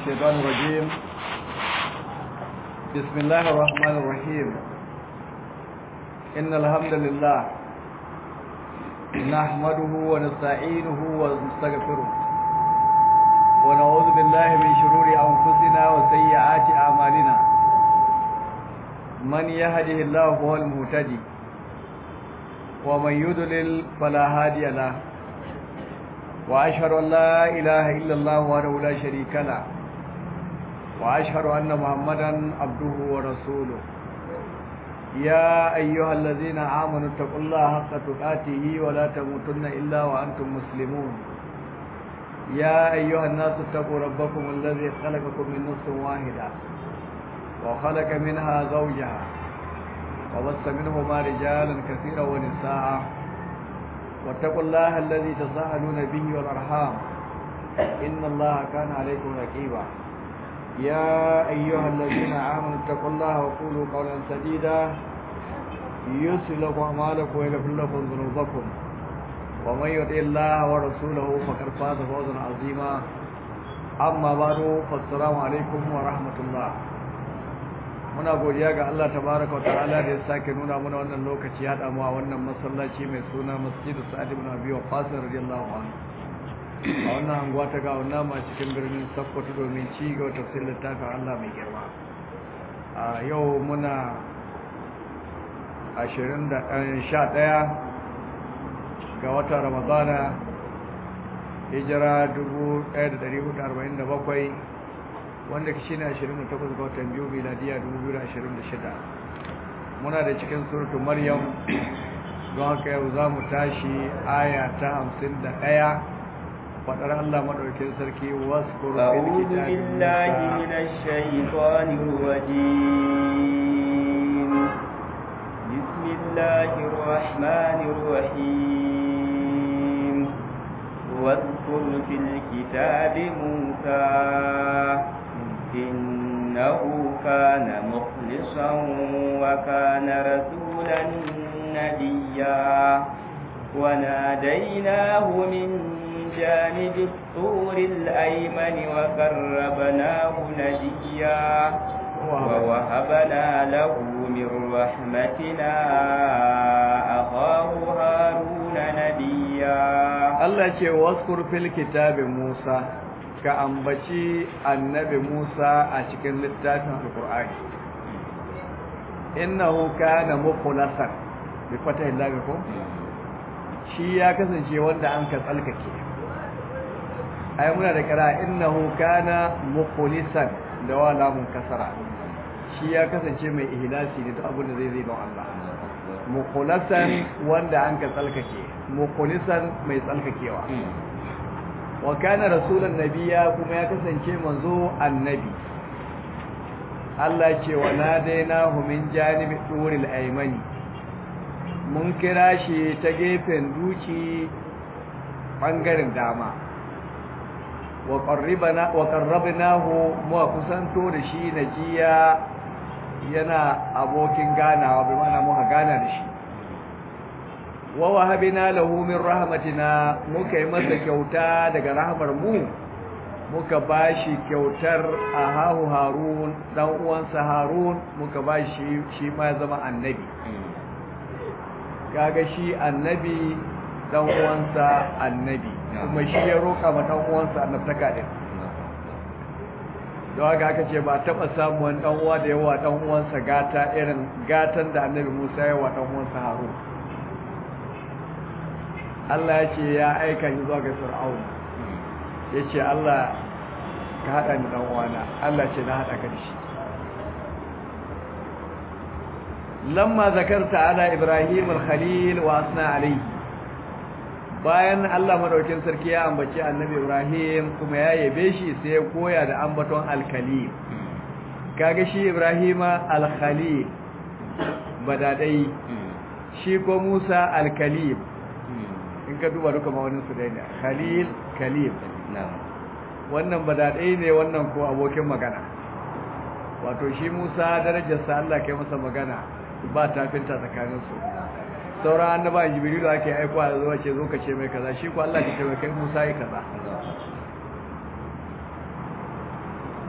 الشيطان الرجيم بسم الله الرحمن الرحيم إن الحمد لله نحمده ونستعينه ونستغفره ونعوذ بالله من شرور أنفسنا وسيئات أعمالنا من يهده الله هو المهتدي ومن يضلل فلا هادي له وأشهد أن لا إله إلا الله وحده لا شريك له وأشهد أن محمدا عبده ورسوله يا أيها الذين آمنوا اتقوا الله حق تقاته ولا تموتن إلا وأنتم مسلمون يا أيها الناس اتقوا ربكم الذي خلقكم من نفس واحدة وخلق منها زوجها وبث منهما رجالا كثيرا ونساء واتقوا الله الذي تساءلون به والأرحام إن الله كان عليكم رقيبا يا أيها الذين آمنوا اتقوا الله وقولوا قولا سديدا يسر لكم أعمالكم ويغفر لكم ذنوبكم ومن يطع الله ورسوله فقد فاز فوزا عظيما أما بعد فالسلام عليكم ورحمة الله muna godiya ga Allah tabaraka wa ta'ala da ya sake nuna mana wannan lokaci hada mu a wannan masallaci mai suna Masjidu Sa'ad ibn Abi Waqqas radiyallahu anhu a wannan anguwa ta ga wannan ma cikin birnin Sokoto domin ci ga tafsirin littafin Allah mai girma a yau muna 20 da 11 ga watan Ramadana hijira 1447 wanda shi ne 28 ga watan biyu miladiya 2026 muna da cikin suratu maryam don haka yau za mu tashi aya ta 51 faɗar Allah maɗaukin sarki wasu kurfin بسم الله الرحمن الرحيم واذكر في الكتاب موسى إنه كان مخلصا وكان رسولا نبيا وناديناه من جانب الطور الأيمن وقربناه نجيا ووهبنا له من رحمتنا أخاه هارون نبيا الله ce waskur fil kitabi Musa ka ambaci annabi Musa a cikin littafin Al-Qur'ani innahu kana mukhlasan bi fatahi lam ko shi ya kasance wanda an ka tsalkake ai muna da kira innahu kana mukhlisan da wala mun kasara shi ya kasance mai ihlasi da duk abin da zai zai don Allah mukhlasan wanda an ka tsalkake mukhlisan mai tsalkakewa wa kana rasulan nabiya kuma ya kasance manzo annabi Allah ce wa nadainahu min janibi turil aymani mun kira shi ta gefen duci bangaren dama wa qarribana wa qarrabnahu mu kusanto da shi najiya yana abokin ganawa bi mana muka gana da shi wa wahabina lahu min rahmatina muka yi masa kyauta daga rahmar mu muka bashi kyautar ahahu harun dan uwansa harun muka bashi shi ma zama annabi kaga shi annabi dan uwansa annabi kuma shi ya roka ma dan uwansa annabtaka din don haka aka ce ba taba samun dan uwa da yawa dan uwansa gata irin gatan da annabi Musa ya wa dan uwansa Harun Allah ya ce ya aika shi zuwa ga Fir'aun ya ce Allah ka haɗa ni ɗan uwana Allah ce na haɗa ka da shi lamma zakarta ala Ibrahim al-Khalil wa asna alayhi bayan Allah madaukin sarki ya ambaci annabi Ibrahim kuma ya yabe shi sai ya koya da ambaton al-Khalil kaga shi Ibrahima al-Khalil badadai shi ko Musa al-Kalim in ka duba duka ma'aunin su dai ne khalil kalim wannan badadai ne wannan ko abokin magana wato shi musa darajarsa allah kai masa magana ba tafinta tsakaninsu sauran annaba jibrilu ake aiko a zuwa ce zo ka ce mai kaza shi ko Allah ke ce mai kai Musa yi kaza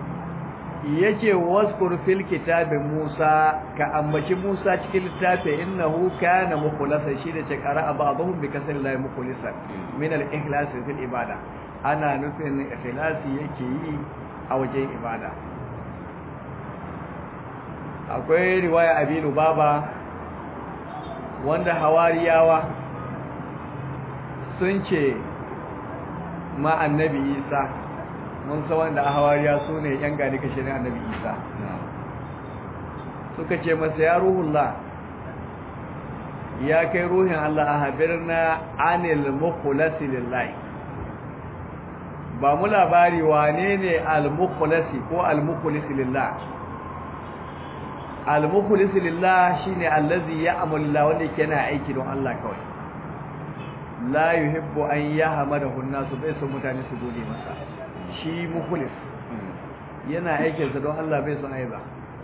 yace waskur fil kitabi Musa ka ambaci Musa cikin littafi innahu kana mukhlasan shi da ce qara'a ba'dhum bi kasri la mukhlisan min al-ikhlas fil ibada ana nufin ikhlasi yake yi a wajen ibada akwai riwaya Abinu Baba wanda hawariyawa sun ce ma annabi Isa mun san wanda a hawariya su ne yan gani kashe ne annabi isa suka ce masa ya ruhullah ya kai ruhin Allah a habirna anil mukhlasi lillahi ba mu labari wane ne al-mukhlasi ko al-mukhlisi lillah al-mukhlisi lillah shine allazi ya'malu lillah wanda yake yana aiki don Allah kawai la yuhibbu an yahmadahu an-nasu bai so mutane su gode masa shi mukhlis yana aikinsa don Allah bai son aiba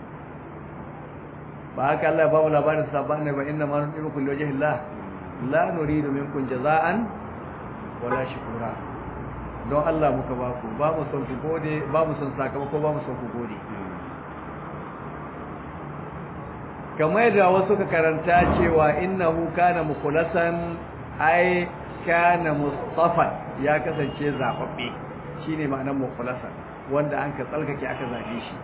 ba haka Allah ba mu labarin sabban ne ba inna ma nu'imu kulli wajhi Allah la nuridu minkum jaza'an wala shukura don Allah muka ba ku ba mu son ku gode ba mu son sakamako ba mu son ku gode kamar da wasu ka karanta cewa innahu kana mukhlasan ai kana mustafa ya kasance zababbe shine ma'anar mukhlasa wanda an ka tsalkake aka zabe shi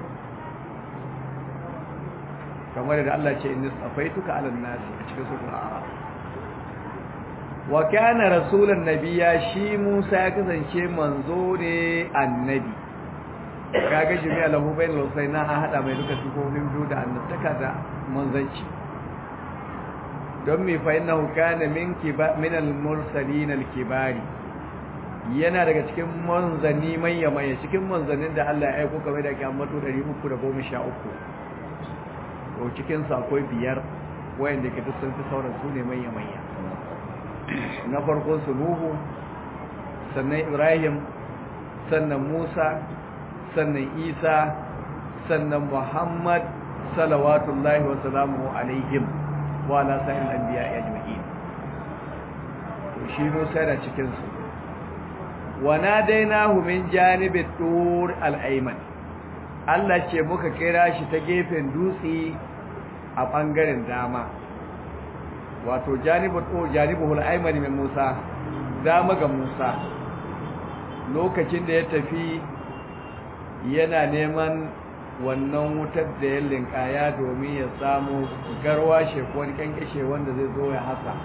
kamar da Allah ce inni safaituka ala nasi a cikin suratul a'raf wa kana rasulan nabiyya shi Musa ya kasance manzo ne annabi kaga jami'a lahu bainal husaina an hada mai duka sifofin biyu da annabtaka da manzanci don me fa innahu kana min kiba min al-mursalin al-kibari yana daga cikin manzanni manya manya cikin manzannin da Allah ya aika kamar da kiyamatu 313 to cikin sa akwai biyar wayanda ke duk sun fi sauran su ne manya manya na farko su Nuhu sannan Ibrahim sannan Musa sannan Isa sannan Muhammad salawatullahi wa salamuhu alaihim wa ala sa'il anbiya ajma'in to shi Musa da cikin su wa nadainahu min janibi tur al-ayman Allah ce muka kira shi ta gefen dutse a bangaren dama wato janibu tur janibuhul ayman min Musa dama ga Musa lokacin da ya tafi yana neman wannan wutar da ya linkaya domin ya samu garwashe ko wani kankashe wanda zai zo ya hasa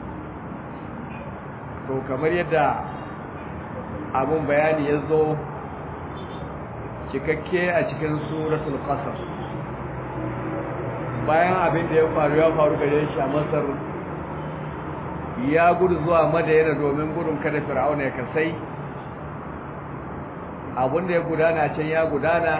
to kamar yadda abun bayani ya zo cikakke a cikin suratul qasas bayan abin da ya faru ya faru gare shi a masar ya gudu zuwa madayana domin gudun kada fir'auna ya kasai abin da ya gudana can ya gudana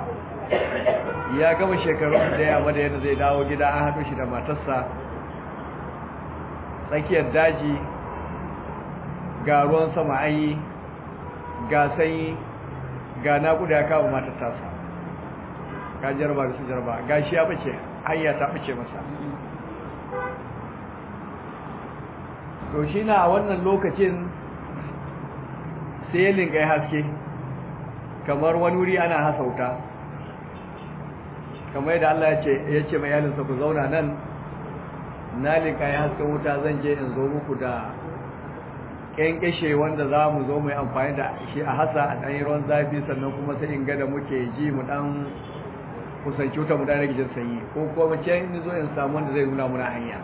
ya gama shekarun da ya madayana zai dawo gida an haɗu shi da matarsa tsakiyar daji ga ruwan sama an yi ga sanyi ga naƙuda ya kawo matar tasa ka jarba da su jarba ga shi ya bace hanya ta bace masa to shi na a wannan lokacin sai ya linga ya haske kamar wani wuri ana hasauta kamar yadda Allah ya ce ya ce mai yalinsa ku zauna nan na linka ya hasken wuta zan je in zo muku da ƙyanƙyashe wanda za mu zo mu yi amfani da shi a hasa a ɗanyi ruwan zafi sannan kuma sai in ga da muke ji mu ɗan kusanci wuta mu ɗan rage jin sanyi ko kuma ce in zo in samu wanda zai nuna muna hanya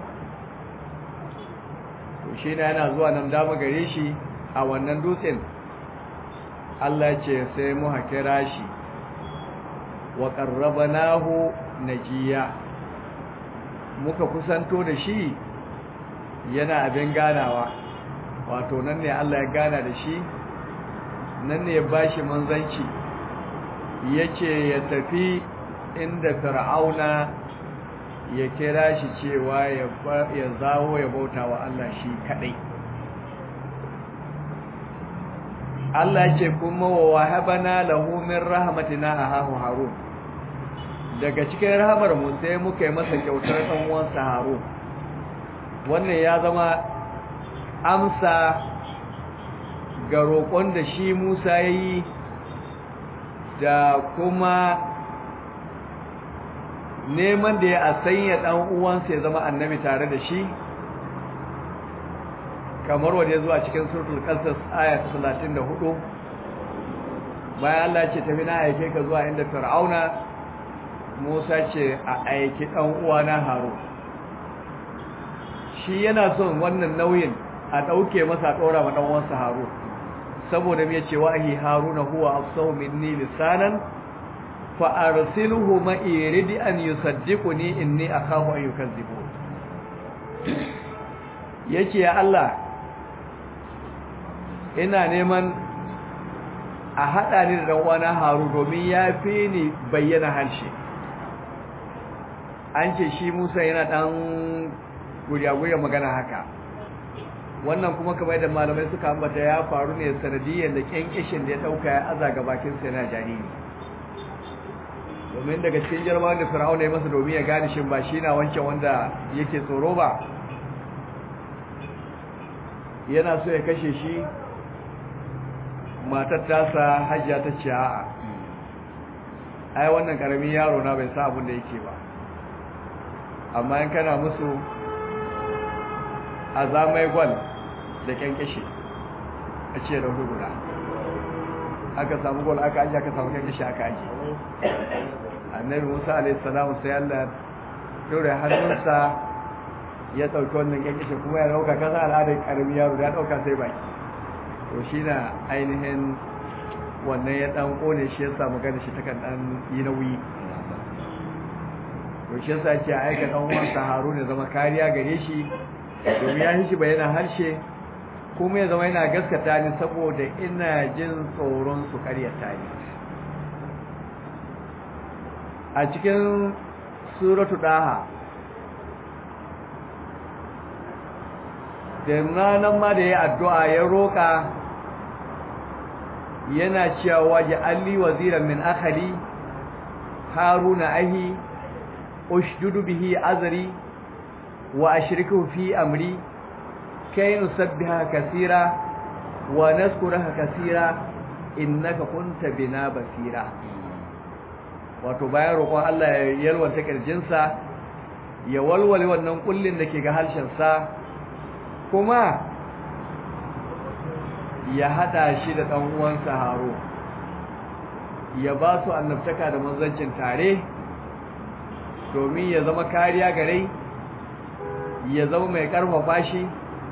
to shi na yana zuwa nan dama gare shi a wannan dutsen Allah ce sai mu hakira shi wa qarrabnahu najiya muka kusanto da shi yana abin ganawa wato nan ne Allah ya gana da shi nan ne ya bashi manzanci yace ya tafi inda fir'auna ya kira shi cewa ya zawo ya bauta wa Allah shi kadai Allah ce kuma wa wahabana lahu min rahmatina ahahu harun daga cikin rahamar mu sai muka yi masa kyautar dan uwansa harun wannan ya zama amsa ga roƙon da shi Musa yayi da kuma neman da ya a sanya ɗan uwansa ya zama annabi tare da shi kamar wanda ya zuwa cikin suratul qasas aya ta 34 bayan Allah ce tafi na aike ka zuwa inda fir'auna Musa ce a aiki ɗan uwana Harun shi yana son wannan nauyin a ɗauke masa ɗora ma ɗan uwansa Harun saboda me yace wahi Haruna huwa afsahu minni lisanan fa arsilhu ma iridi an yusaddiquni inni akhafu an yukazzibun yace ya Allah ina neman a haɗa ni da ɗan'uwana haru domin ya fi ni bayyana harshe an ce shi musa yana ɗan guriya-guriya magana haka wannan kuma kamar yadda malamai suka ambata ya faru ne sanadiyyar da ƙyanƙyashin da ya ɗauka ya aza ga bakinsa yana jariri domin daga cikin jarba da fir'auna ya masa domin ya gane shi ba shi na wancan wanda yake tsoro ba yana so ya kashe shi matar tasa hajjiya ta ce a'a ai wannan karamin yaro na bai sa abin da yake ba amma in kana musu azamai gwal da kyankyashi a ce da guda aka samu gwal aka aji aka samu kyankyashi aka aji annabi musa alaihissalamu sai allah dore hannunsa ya ɗauki wannan kyankyashi kuma ya ɗauka kasa al'adar karamin yaro da ya ɗauka sai baki to shi na ainihin wannan ya dan kone shi ya samu gani shi takan dan yi nauyi to shi yasa ce aika dan uwansa Harun ya zama kariya gare shi domin ya shi bayyana harshe kuma ya zama yana gaskata ni saboda ina jin tsoron su karyata ni a cikin suratu daha da ranar ma da ya addu'a ya roƙa yana cewa waje alli waziran min akhali haruna ahi ushdudu bihi azri wa ashriku fi amri kay nusabbiha kaseera wa nazkuruka kaseera innaka kunta bina basira wato bayan roƙon Allah ya yalwanta kirjinsa ya walwale wannan kullin da ke ga harshen sa kuma ya hada shi da ɗan uwansa haro ya ba su annabtaka da manzancin tare domin ya zama kariya gare ya zama mai karfafa shi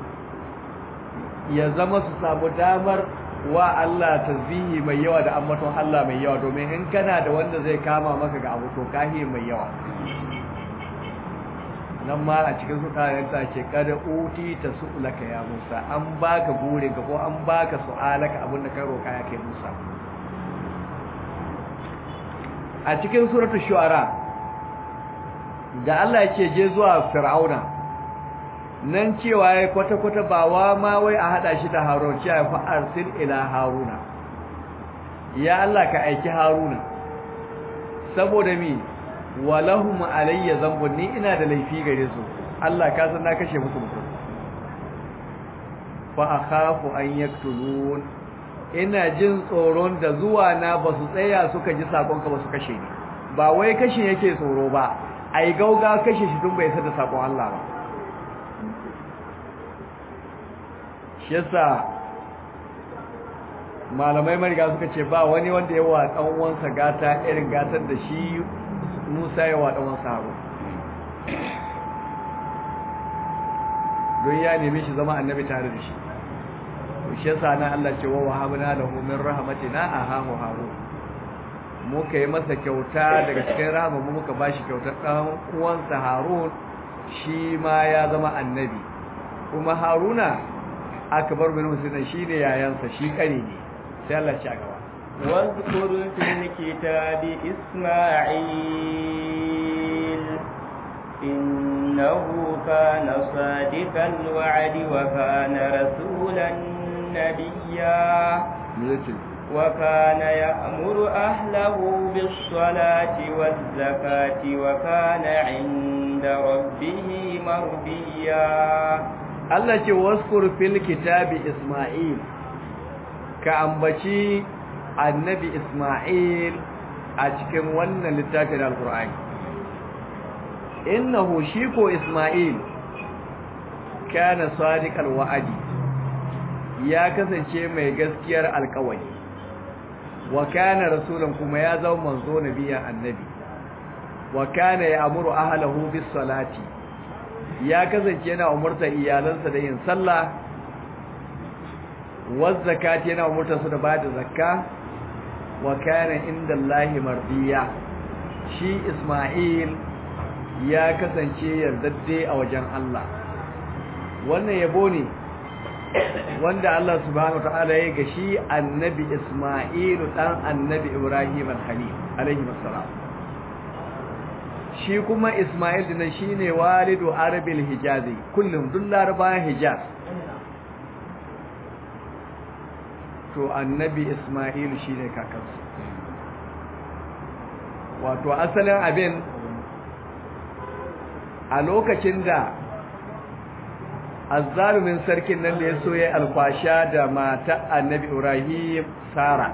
ya zama su samu damar wa Allah tasbihi mai yawa da ambaton Allah mai yawa domin in kana da wanda zai kama maka ga abu to kahi mai yawa nan ma a cikin sukanenta ce kada uti ta su'ulaka ya Musa an baka burin ka ko an baka su'alaka abin da ka roka ya kai Musa a cikin suratul shu'ara da Allah ya ce je zuwa fir'auna nan cewa ya kwata kwata ba wa ma wai a hada shi da Harun cewa fa arsil ila Haruna ya Allah ka aiki Haruna saboda mi walahum alayya zambun ni ina da laifi gare su Allah ka san na kashe musu mutum fa akhafu an yaktulun ina jin tsoron da zuwa na ba su tsaya suka ji sakon ka ba su kashe ni ba wai kashe yake tsoro ba ai gauga kashe shi tun bai sada sakon Allah ba shi yasa malamai mariga suka ce ba wani wanda ya wa dan uwansa gata irin gatar da shi Musa ya wa ɗanwan saharo don ya nemi shi zama annabi tare da shi to shi yasa nan Allah ce wa wahabna lahu min rahmatina ahahu harun muka yi masa kyauta daga cikin rahama mu muka bashi kyautar ɗan uwansa harun shi ma ya zama annabi kuma haruna akbar min musulman shine yayansa shi kare ne sai Allah ya ci gaba واذكر في الكتاب إسماعيل إنه كان صادق الوعد وكان رسولا نبيا وكان يأمر أهله بالصلاة والزكاة وكان عند ربه مرضيا Allah ce waskur fil kitabi Isma'il ka ambaci annabi Isma'il a cikin wannan littafin alkur'ani innahu shi ko Isma'il kana sadiqal wa'adi ya kasance mai gaskiyar alƙawari wa kana rasulan kuma ya zama manzo nabiya annabi wa kana ya'muru ahlahu bis salati ya kasance yana umurta iyalansa da yin sallah wa zakati yana umurta su da bada zakka wa kana inda Allahi mardiya shi Isma'il ya kasance yardadde a wajen Allah wannan yabo ne wanda Allah subhanahu wataala ya ga shi annabi Isma'il dan annabi Ibrahim al-Khalil alaihi wassalam shi kuma Isma'il din shine walidu arabil hijazi kullum duk larabawan hijaz to annabi Isma'il shine kakansu wato asalin abin a lokacin da azzalumin sarkin nan da ya so ya alfasha da mata annabi Ibrahim Sara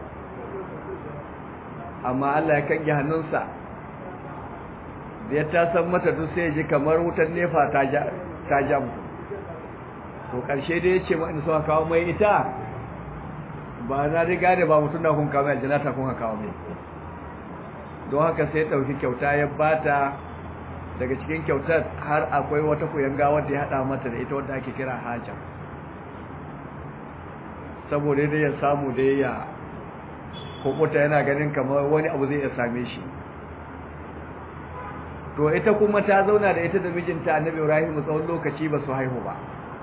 amma Allah ya kange hannunsa da ya tasan mata duk sai ji kamar wutar nefa ta ja ta ja mu to karshe da yace ma in so kawo mai ita ba na riga da ba mutun da kun kawo mai janata kun kawo mai don haka sai dauki kyauta ya bata daga cikin kyautar har akwai wata kuyanga wadda ya hada mata da ita wadda ake kira haja saboda dai ya samu da ya kokuta yana ganin kamar wani abu zai ya same shi to ita kuma ta zauna da ita da mijinta annabi Ibrahim tsawon lokaci ba su haihu ba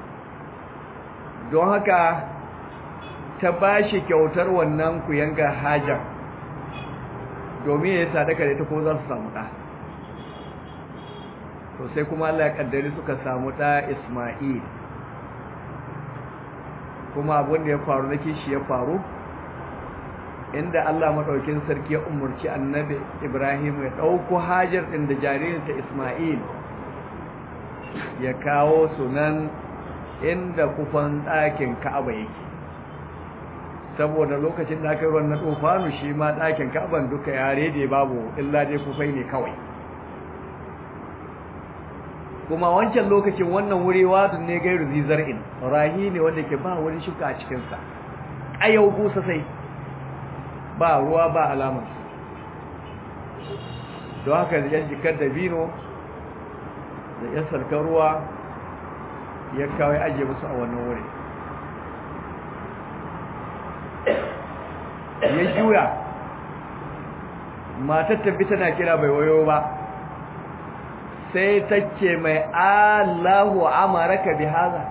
don haka ta bashi kyautar wannan kuyanga hajar domin ya sadaka da ita ko za su samu ɗa to sai kuma Allah ya kaddari suka samu ɗa Isma'il kuma abin da ya faru na kishi ya faru inda Allah maɗaukin sarki ya umarci annabi Ibrahim ya ɗauko hajar ɗin da jaririnta Isma'il ya kawo sunan inda kufan ɗakin Ka'aba yake saboda lokacin da aka yi ruwan na tsofanu shi ma ɗakin Ka'aban duka yare da babu illa dai kufai ne kawai kuma wancan lokacin wannan wuri wadun ne gairu zizar'in rahi ne wanda ke ba wani shuka a cikinsa ƙayau busa sai ba ruwa ba alamar don haka da yan jikar da bino da yan sarkar ruwa ya kawai ajiye musu a wannan wuri ya juya matar tabbi tana kira bai wayo ba sai ta ce mai Allahu amaraka bi haza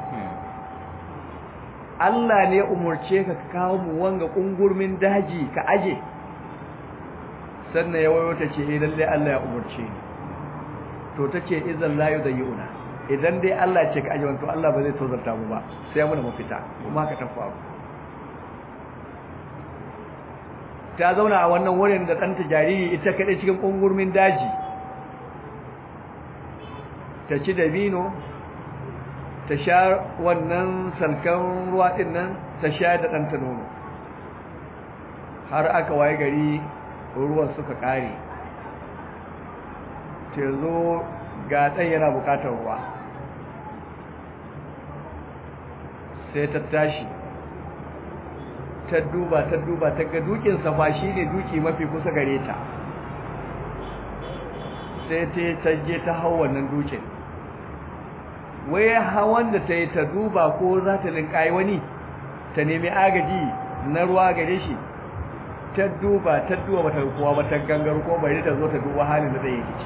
Allah ne umurce ka kawo mu wanga kungurmin daji ka aje sannan ya wayo ta ce eh lalle Allah ya umurce ni to tace idan la yudayuna idan dai Allah ce ka aje wanto Allah ba zai tozarta mu ba sai mu da mafita kuma ka ta faru ta zauna a wannan wurin da ɗanta jariri ita kaɗai cikin kungurmin daji ta ci dabino ta sha wannan salkan ruwa ɗin nan ta sha da ɗanta nono har aka waye gari ruwan suka ƙare ta zo ga ɗan yana buƙatar ruwa sai ta tashi ta duba ta duba ta ga dukin safa shi ne duki mafi kusa gare ta sai ta je ta hau wannan dukin wai hawan da ta yi ta duba ko za ta linkayi wani ta nemi agaji na ruwa gare shi ta duba ta duba bata kowa ba ta gangar ko bari ta zo ta duba halin da zai yi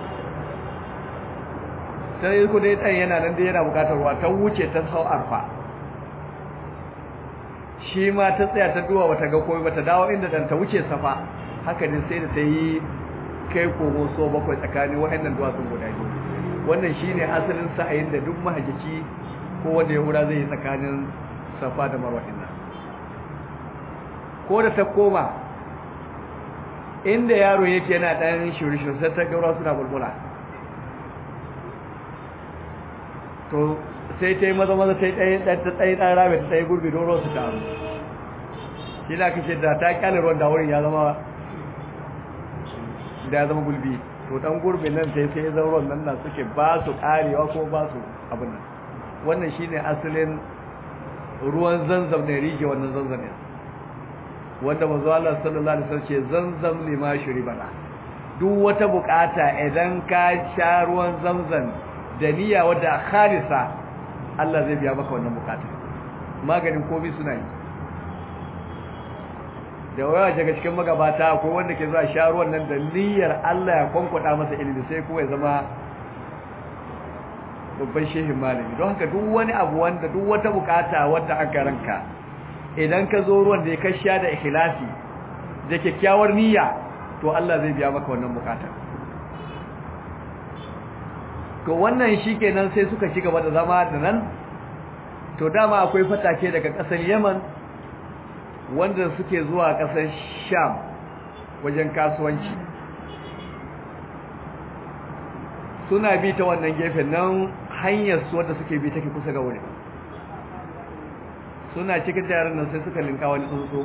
sai ku dai dan yana nan dai yana bukatar ruwa ta wuce ta sau arfa shi ma ta tsaya ta duba bata ga komai bata dawo inda dan ta wuce safa haka ne sai da ta yi kai kogo so bakwai tsakanin waɗannan duwatsun guda biyu wannan shine asalin sa'ayin da duk mahajjaci ko wanda ya wura zai yi tsakanin safa da marwa din nan ko da ta koma inda yaro yake yana dan shirishin sai ta gaura suna bulbula to sai ta yi maza maza ta yi ɗaya ta tsaye ɗan rame ta tsaye gurbi don su taru shi da aka ce da ta kyale ruwan da wurin ya zama da ya zama gulbi to dan gurbin nan sai sai zan ruwan nan na suke ba su karewa ko ba su abin nan wannan shine asalin ruwan zanzam ne rige wannan zanzam ne wanda manzo Allah sallallahu alaihi wasallam ce zanzam lima shuribala duk wata bukata idan ka sha ruwan zamzam da niyya wadda khalisa Allah zai biya maka wannan bukata maganin komai suna yi da waya daga cikin magabata ko wanda ke zuwa sha ruwan nan da niyyar Allah ya kwankwada masa ilimi sai kuma ya zama babban shehin malami don haka duk wani abu wanda duk wata bukata wadda aka ranka idan ka zo ruwan da ya kasha da ikhlasi da kyakkyawar niyya to Allah zai biya maka wannan bukatar to wannan shikenan sai suka ci gaba da zama da nan to dama akwai fatake daga kasar Yemen wanda suke zuwa kasar Sham wajen kasuwanci suna bi ta wannan gefen nan hanyar su wanda suke bi take kusa ga wurin suna cikin yaran nan sai suka linka wani tsuntsu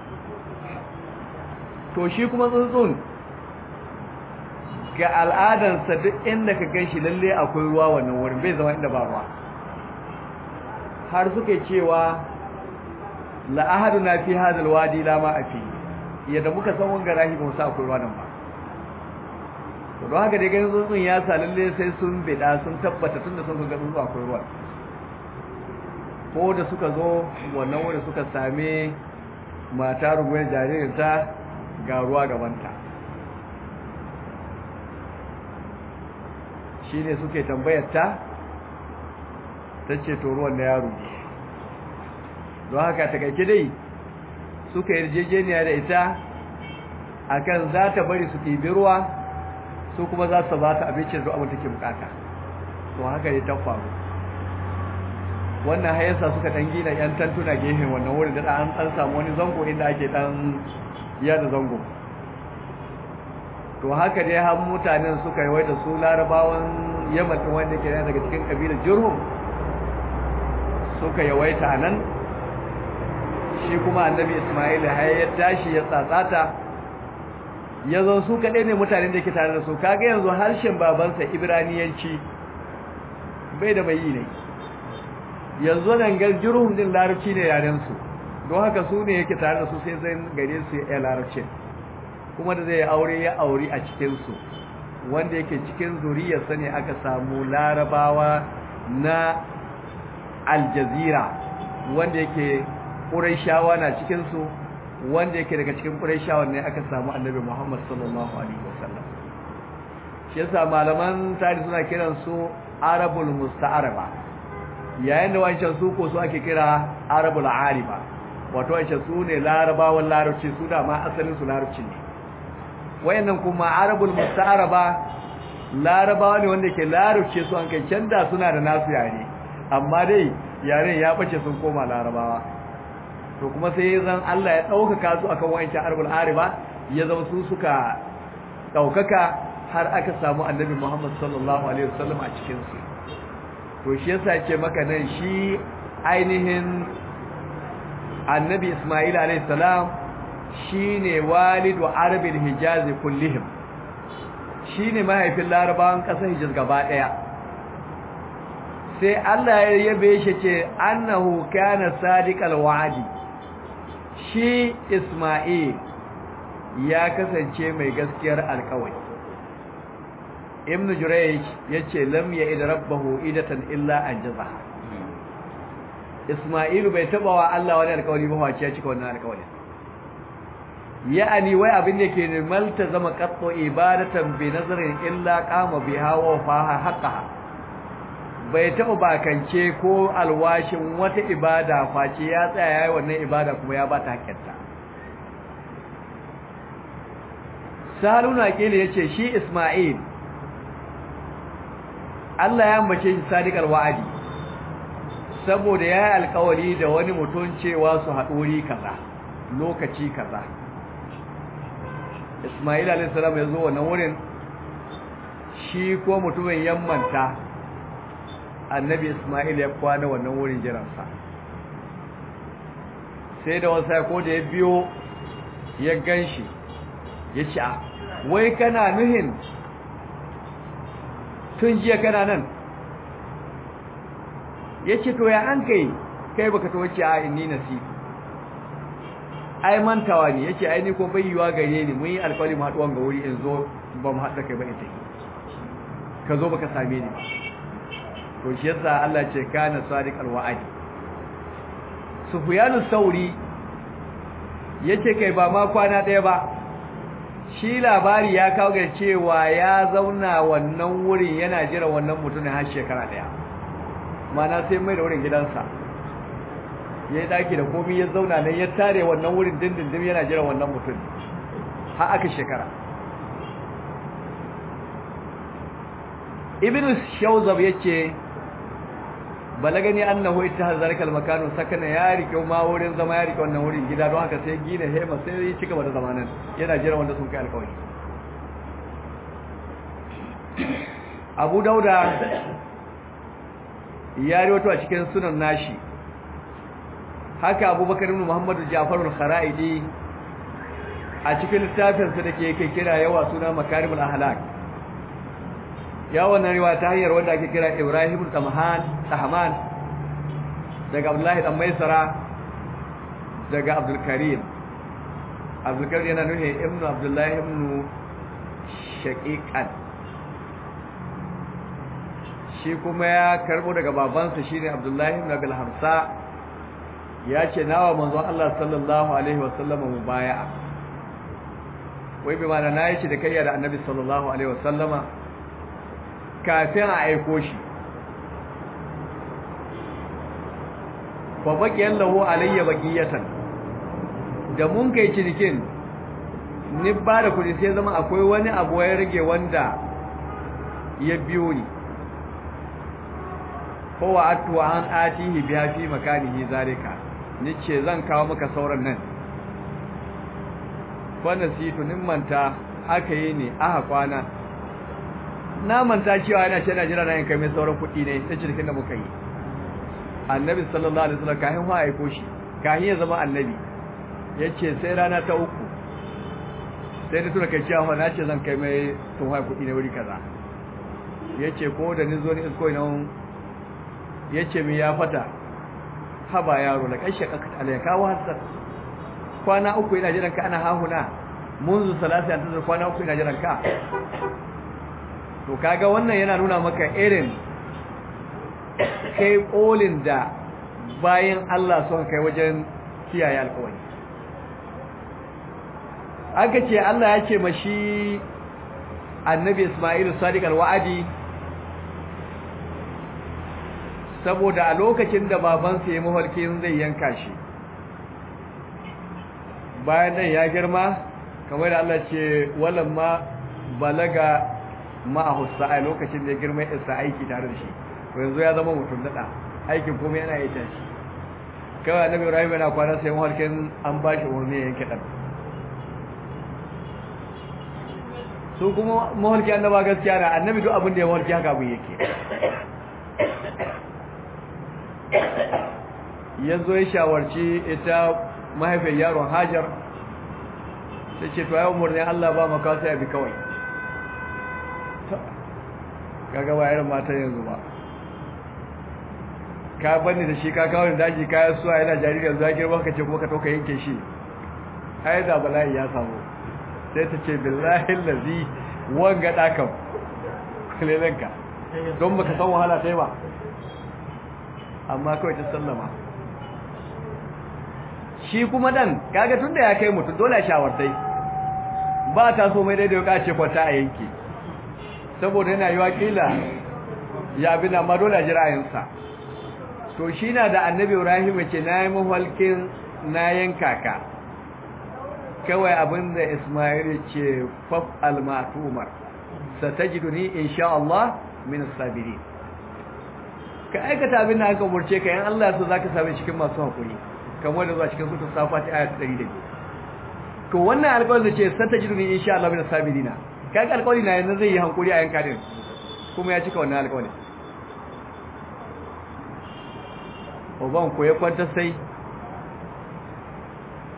to shi kuma tsuntsun ga al'adansa duk inda ka gan shi lalle akwai ruwa wannan wurin bai zama inda ba ruwa har suke cewa la'ahadu na fi hadal wadi la ma afi yadda muka san wanga rahi ba sa akwai ruwa nan ba to don haka dai ganin tsuntsun ya sa lalle sai sun bida sun tabbata tunda sun ga tsuntsu akwai ruwa ko da suka zo wannan wurin suka same mata rubuwar jaririnta ga ruwa gabanta shi ne suke tambayarta ta ce to ruwan na yaro don haka takaice dai suka yarjejeniya da ita akan za ta bari su ɗibi ruwa su kuma za su ba ta abincin zuwa abin take bukata to haka ne ta faru wannan hayarsa suka ɗan gina 'yan tantuna gefen wannan wurin da an samu wani zango inda ake ɗan yada zango to haka dai har mutanen suka yi waita su larabawan yaman din wanda ke daga cikin kabilar jurhum suka yawaita nan shi kuma annabi ismail har ya tashi ya tsatsata ya zo su kaɗai ne mutanen da ke tare da su kaga yanzu harshen babansa ibraniyanci bai da mai yi ne yanzu nan gar jurhum din larabci ne yarensu don haka su ne yake tare da su sai zai gare su ya larabcin kuma da zai aure ya auri a cikinsu wanda yake cikin zuriyarsa ne aka samu larabawa na aljazira wanda yake ƙuraishawa na cikinsu wanda yake daga cikin ƙuraishawa ne aka samu annabi muhammad sallallahu alaihi wasallam shi yasa malaman tarihi suna kiran su arabul musta'araba yayin da wancan su ko su ake kira arabul ariba wato wancan su ne larabawan larabci su da ma asalin su larabci ne wayannan kuma arabul musta'araba larabawa ne wanda ke larabce su an kai canda suna da nasu yare amma dai yaren ya bace sun koma larabawa to kuma sai zan Allah ya daukaka su akan wayancan arabul ariba ya zama su suka daukaka har aka samu annabi Muhammad sallallahu alaihi wasallam a cikin su to shi yasa ce maka nan shi ainihin annabi Ismail alayhi salam shine walidu arabil hijaz kullihim shine mahaifin larabawan kasar hijaz gaba daya sai Allah ya yabe shi ce annahu kana sadiqal wa'di shi Ismail ya kasance mai gaskiyar alƙawari ibn jurayj yace lam ya'id rabbahu idatan illa anjazaha isma'ilu bai taba wa Allah wani alƙawari ba wace ya cika wannan alƙawari ya'ani wai abin da yake ne malta zama qattu ibadatan bi nazarin illa qama biha wa faha haqqaha bai taba bakance ko alwashin wata ibada face ya tsaya yayi wannan ibada kuma ya bata hakkinta saluna kile yace shi isma'il Allah ya ambace shi sadiqal wa'adi saboda ya yi alkawari da wani mutum cewa su haɗori kaza lokaci kaza Ismail alayhi salam ya zo wannan wurin shi ko mutumin yammanta annabi Ismail ya kwana wannan wurin jiransa sai da wasa ko da ya biyo ya ganshi ya ce a wai kana nuhin tun jiya kana nan ya ce to ya an kai kai baka to wace a inni nasi ai mantawa ne yace ai ni ko bai yiwa gare ni mun yi alƙawari mu haɗuwan ga wuri in zo ba mu haɗa kai ba ita ka zo baka same ni to shi yasa Allah ce kana sadiq alwa'di Sufyanu Sauri yace kai ba ma kwana ɗaya ba shi labari ya kawo ga cewa ya zauna wannan wurin yana jira wannan mutumin har shekara ɗaya mana sai mai da wurin gidansa ya yi daki da komi ya zauna nan ya tare wannan wurin dindindin yana jira wannan mutum har aka shekara ibn shawzab yace balagani annahu ittahaz zalika al-makan sakana ya rike ma wurin zama ya rike wannan wurin gida don haka sai gina hema sai ya cika da zamanan yana jira wanda sun kai alƙawari Abu Dauda ya riwato a cikin sunan nashi haka Abubakar ibn Muhammad Ja'far al-Kharaidi a cikin littafinsa da ke kai kira yawa suna Makarimul Ahlak ya wannan riwaya ta hanyar wanda ake kira Ibrahim Tamhan Tahman daga Abdullahi dan Maisara daga Abdul Karim Abdul Karim yana nuna Ibn Abdullahi ibn Shaqiqan shi kuma ya karbo daga babansa shine Abdullahi ibn Abil Hamsa ya ce nawa manzon Allah sallallahu alaihi wasallam mubaya'a wai bi mana nayi shi da kayya da Annabi sallallahu alaihi wasallama kafin a aiko shi fa baqiyan lahu alayya baqiyatan da mun kai cinikin ni ba da kudi sai zama akwai wani abu ya rage wanda ya biyo ni kowa atuwa an atihi biya fi makanihi zalika nice zan kawo maka sauran nan wanda situ nin manta aka yi ne aka kwana na manta cewa yana ce na jira na yin kai mai sauran kuɗi ne ta cikin da muka yi annabi sallallahu alaihi wasallam kahin wa aiko shi kahin ya zama annabi yace sai rana ta uku sai da tura kai cewa na ce zan kai mai tun haɗa kuɗi ne wuri kaza yace ko da ni zo ni isko ina yace mi ya fata haba yaro la kai shaka alai kawo hasar kwana uku ina jiran ka ana hahuna munzu salasi an tazar kwana uku ina jiran ka to kaga wannan yana nuna maka irin kai kolin da bayan Allah son kai wajen kiyaye alƙawari aka ce Allah ya ce mashi annabi Ismailu sadiq alwa'adi saboda a lokacin da babansa ya mafarkin zai yanka shi bayan nan ya girma kamar da Allah ce walamma balaga ma'ahu sa'a lokacin da ya girma ya isa aiki tare da shi to yanzu ya zama mutum dada aikin kuma yana yi tashi kawai annabi Ibrahim yana kwana sai mafarkin an ba shi umarni ya yanke dan su kuma mafarki annaba gaskiya na annabi duk abin da ya mafarki haka abin yake ya zo ya shawarci ita mahaifiyar yaron hajar ta ce to ya umarni Allah ba maka sai abi kawai kaga ba irin mata yanzu ba ka bani da shi ka kawo daji kayan suwa yana jariri yanzu ya girma ka ce kuma ka toka yanke shi ai da bala'i ya samu sai ta ce billahi lazi wanga dakan kulelenka don baka san wahala sai ba amma kawai ta sallama shi kuma dan kaga tunda ya kai mutu dole shawartai ba ta so mai daidai ka ce kwata a yanke saboda yana yi wakila ya bi na madola jira'insa to shi na da annabi ibrahim ce na yi mafalkin na yanka ka kawai abinda ismail ce faf almatumar satajiduni insha Allah min as-sabirin ka aikata abin da aka umurce ka yan Allah so zaka same cikin masu hakuri kamar da zuwa cikin sura safati ayat 102 to wannan alƙawarin da ce satajiduni insha Allah min as-sabirin kaga alƙawari na yanzu zai yi hankuri a yanka din kuma ya cika wannan alƙawari uban ko ya kwanta sai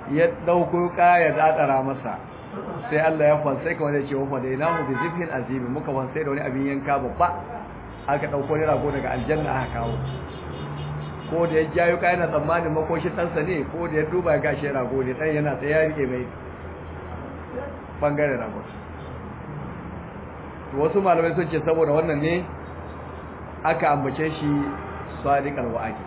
ya dauko kaya dadara masa sai Allah ya fansai kamar da cewa fa da inahu bi zibhin azim muka fansai da wani abin yanka babba aka dauko ne rago daga aljanna aka kawo ko da ya jayo kai na tsammanin makoshin ɗansa ne ko da ya duba ya gashi rago ne ɗan yana tsaye ya rike mai bangaren rago wasu malamai sun ce saboda wannan ne aka ambace shi sadiq alwa'adi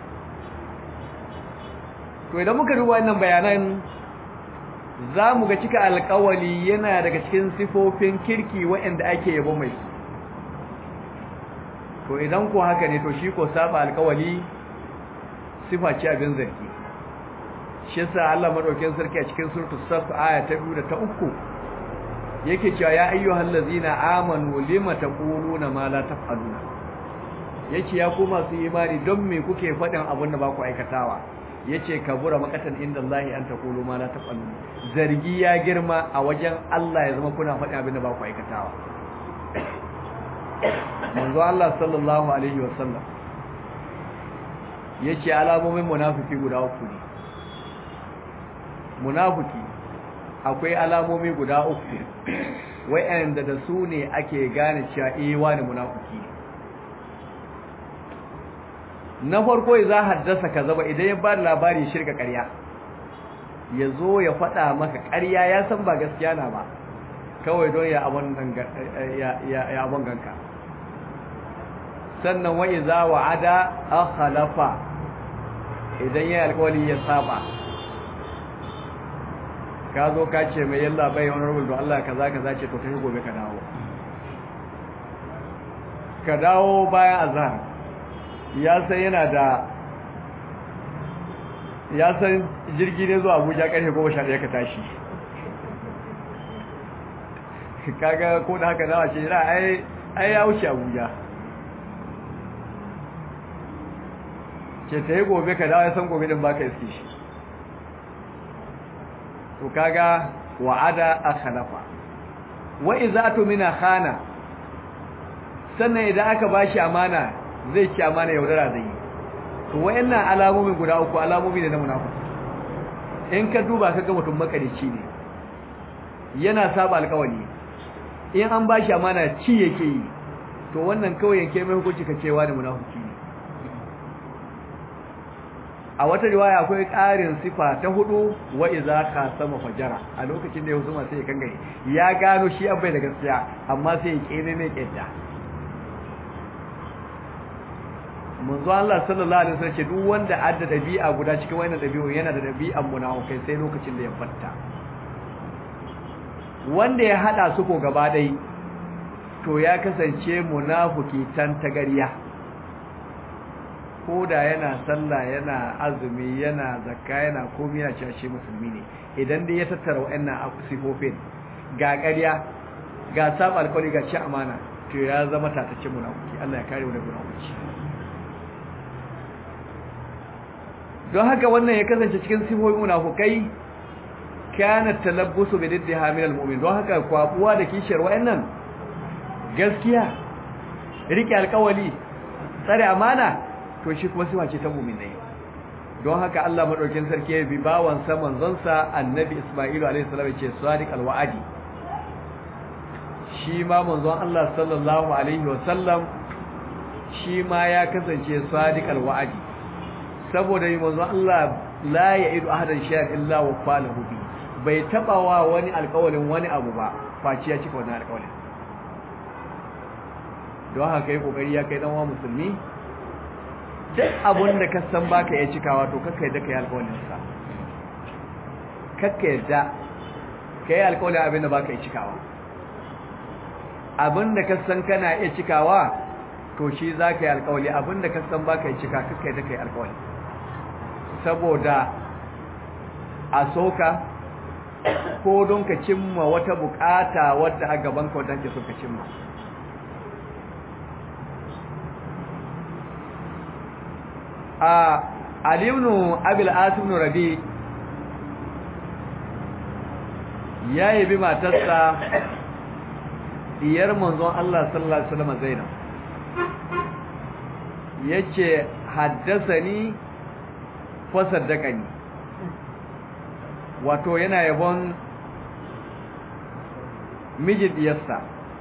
to idan muka duba wannan bayanan za mu ga cika alkawali yana daga cikin sifofin kirki waɗanda ake yabo mai to idan ko haka ne to shi ko saba alkawali sifa ce abin zargi shi yasa Allah madaukakin sarki a cikin suratul saf aya ta 2 da ta 3 yake cewa ya ayyuhal ladzina amanu lima taquluna ma la taf'aluna yace ya ku masu imani don me kuke faɗin abin da ba ku aikatawa yace kabura makatan inda Allah an taqulu ma la taf'aluna zargi ya girma a wajen Allah ya zama kuna faɗin abin da ba ku aikatawa manzo Allah sallallahu alaihi wasallam yace alamomin munafiki guda uku ne munafiki akwai alamomi guda uku wayanda da su ne ake gane cewa eh wani munafiki na farko za haddasa kaza ba idan ya ba da labari shirka ƙarya ya zo ya faɗa maka ƙarya ya san ba gaskiya na ba kawai don ya abon ganka sannan wa iza wa'ada akhalafa idan ya alƙawari ya saba ka zo ka ce mai yalla bai wani rubul don Allah kaza kaza ce to kai gobe ka dawo ka dawo bayan azhar ya san yana da ya san jirgi ne zuwa Abuja karfe 11 ka tashi kaga ko da haka dawa ce ira ai ai ya wuce Abuja ce ta yi gobe ka dawo ya san gobe din baka iske shi to kaga wa'ada akhalafa wa idza tumina khana sannan idan aka bashi amana zai ci amana yaudara zai to wayannan alamomi guda uku alamomi ne na munafiki in ka duba kaga mutum makarici ne yana saba alƙawari in an bashi amana ci yake yi to wannan kawai yanke mai hukunci ka cewa da munafiki ne a wata riwaya akwai ƙarin sifa ta hudu wa iza khasama fajara a lokacin da ya husuma sai ya kangare ya gano shi abai da gaskiya amma sai ya kene ne kedda manzo Allah sallallahu alaihi wasallam ce duk wanda adda dabi'a guda cikin wannan dabi'u yana da dabi'an munafikai sai lokacin da ya fatta wanda ya hada su ko gaba dai to ya kasance munafiki tan tagariya ko da yana sallah yana azumi yana zakka yana komai yana cewa shi musulmi ne idan dai ya tattara wa'annan sifofin ga ƙarya ga saba alƙawari ga ci amana to ya zama tatacce munafiki Allah ya kare mu daga munafiki don haka wannan ya kasance cikin sifofin munafukai kana talabbusu bi diddiha min almu'min don haka kwabuwa da kishiyar wa'annan gaskiya rike alƙawari tsare amana to shi kuma sifa ce ta mu'minai don haka Allah madaukakin sarki ya bi bawan sa manzon sa annabi Isma'ilu alaihi salam ya ce sadiq alwa'adi shi ma manzon Allah sallallahu alaihi wa sallam shi ma ya kasance sadiq alwa'adi saboda yi manzon Allah la ya'idu ahadan shay'an illa wa falahu bi bai taba wa wani alƙawarin wani abu ba face ya cika wannan alƙawarin don haka yi kokari ya kai dan wa musulmi duk abun da ka san baka ya cikawa to kakka yadda kai alƙawarin sa kakka yadda kai alƙawarin abin da baka ya cikawa abin da ka san kana iya cikawa to shi za ka yi alƙawari abin da ka san baka ya cika kakka yadda kai alƙawari saboda a soka ko don ka cimma wata bukata wadda a gaban ka wadda ke so ka cimma a alimnu abil asim rabi ya yabi matarsa diyar manzon Allah sallallahu alaihi wasallam Zainab yace haddasani fa saddaqani wato yana yabon mijin diyarsa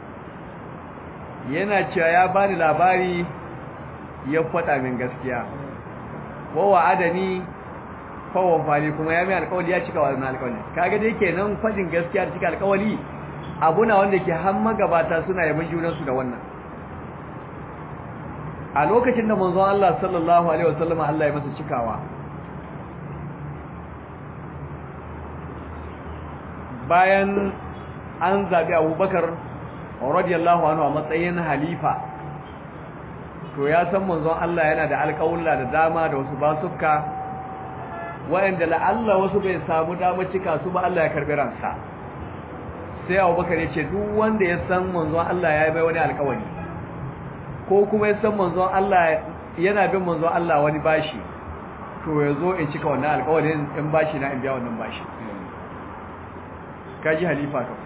yana cewa ya bani labari ya faɗa min gaskiya wawa adani fawa fali kuma ya mai alkawali ya cika wannan alkawali kaga dai kenan faɗin gaskiya da cika alkawali abuna wanda ke har magabata suna yabon junansu da wannan a lokacin da manzon Allah sallallahu alaihi wasallam Allah ya masa cikawa bayan an zabi Abubakar radiyallahu anhu a matsayin halifa to ya san manzon Allah yana da alƙawulla da dama da wasu basuka waɗanda la'alla wasu bai samu damar cika su ba Allah ya karbi ransa sai Abubakar ya ce duk wanda ya san manzon Allah ya yi mai wani alƙawari ko kuma ya san manzon Allah yana bin manzon Allah wani bashi to ya zo in cika wannan alƙawarin in bashi na in biya wannan bashi kaji halifa to